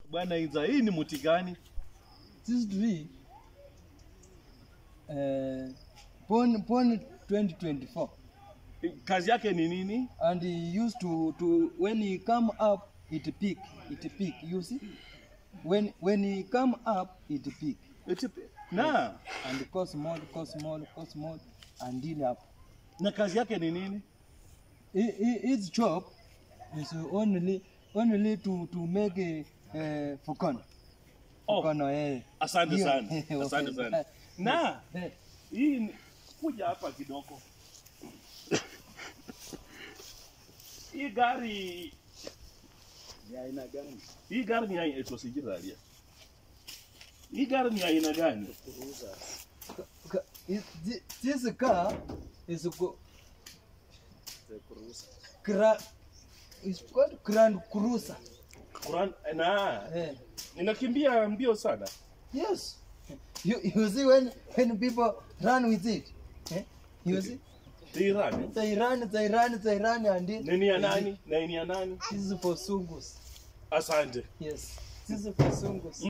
Bwana Iza, hii ni mti gani? This tree, uh, born, born 2024. Kazi yake ni nini? And he used to, to when he come up, it peak, it peak. You see, when when he come up, it peak, Eti- Na and cause more, cause more, cause more, and then up. na kazi yake ni nini? Hi- hi- His job is only only to to make a uh, fukon. Oh, Fukono, eh. asante Hiyo. sana, asante sana. Na Eh, hii ni- kuja hapa kidogo. Hii gari ni aina gani? Hii gari ni aina etosijilalia. Hii gari ni aina gani? ka- is- thi- This car is go, gra, is called Grand Cruiser. Quran, na Eh. ninakimbia mbio sana. Yes. You, you see when when people run with it, eh? you see Hii rani. they run, they run, they run, and it, Nini ya nani? Na ni ya nani? This is for sungus. Asante. Yes, this is for sungus.